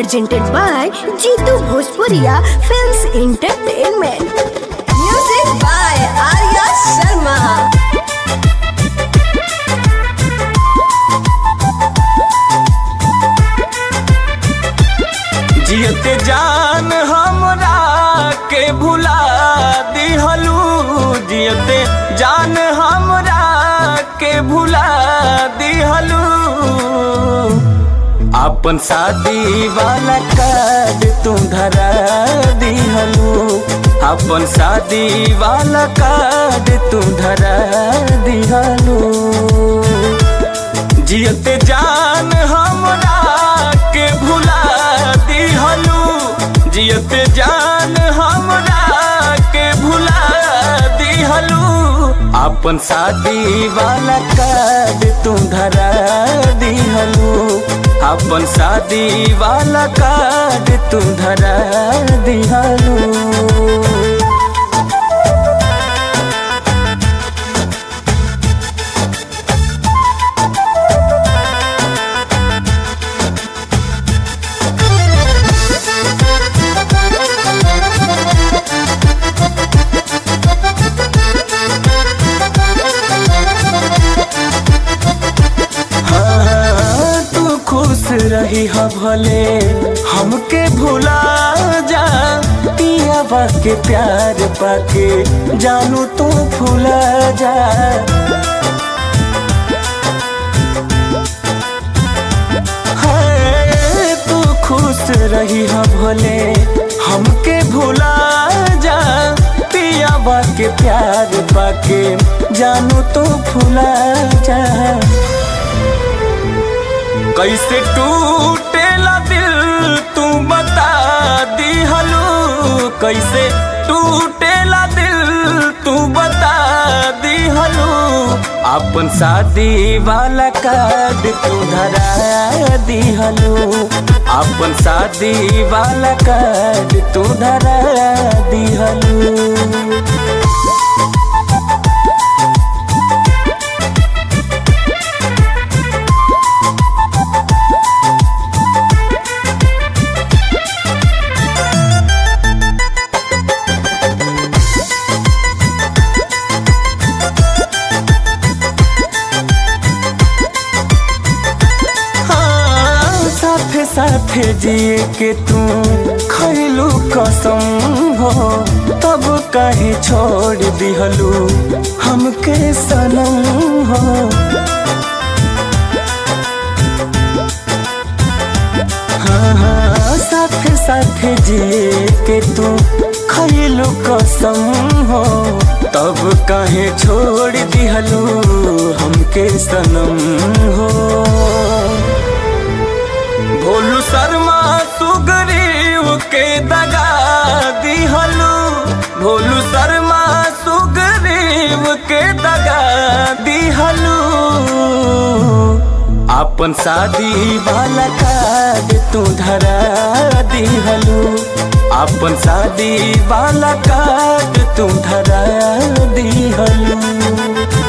presented by Jitu Bhojpuria Films Entertainment. Music by Arya Sharma. जियते जान हमरा के भुला दिहलू जियते जान हमरा के भुला दिहलू अपन शादी वाला कार्ड तू धरा दिहलू अपन शादी वाला कार्ड तू धरा दिहलू जियते जान हमरा के भुला दिहलू जियते जान हमरा के भुला दिहलू अपन शादी वाला कार्ड तू धरा दिहलू अपन शादी वाला कार्ड तू धरा दिहलू हाँ, तू खुश रही ह भले हमके भुला जा पियावा के प्यार पाके जानू तू भुला जा हाँ, तू खुश रही ह भले हमके भुला जा पियावा के प्यार पाके जानू तू भुला जा कैसे टूटेला दिल तू बता दिहलू कैसे टूटेला दिल तू बता दिहलू अपन शादी वाला कार्ड तू धरा दिहलू अपन शादी वाला कार्ड तू धरा दिहलू हाँ, साथे साथे जिए के तू खैलू कसम हो तब काहे छोड़ दिहलू हमके सनम हो हाँ हाँ साथे साथे जिए के तू खैलू कसम हो तब काहे छोड़ दिहलू हमके सनम हो भोलू शर्मा सुगरीव के दगा दिहलू भोलू शर्मा सुगरीव के दगा दिहलू अपन शादी वाला कार्ड तू धरा दिहलू अपन शादी वाला कार्ड तू धरा दिहलू